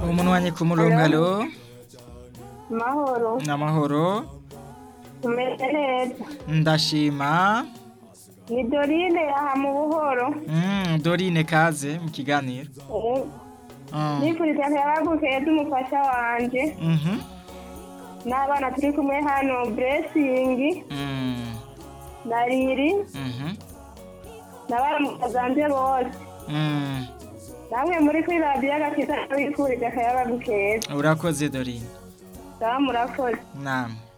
umunwanyi ku murongo alo mahoro n'amahoro umeze neza ndashima ni dorine aha mu buhoro Mm, dorine kaze mu kiganiro Eh, Mm, nifuriza akayabagukeza umufasha wanje mhm, n'abana turi kumwe hano buresingi mm, na riri mhm, n'abaramukazanje bose mm. namwe muri kuri radiyo agakiza bifuriza akayabagukeza urakoze dorine sawa murakoze namwe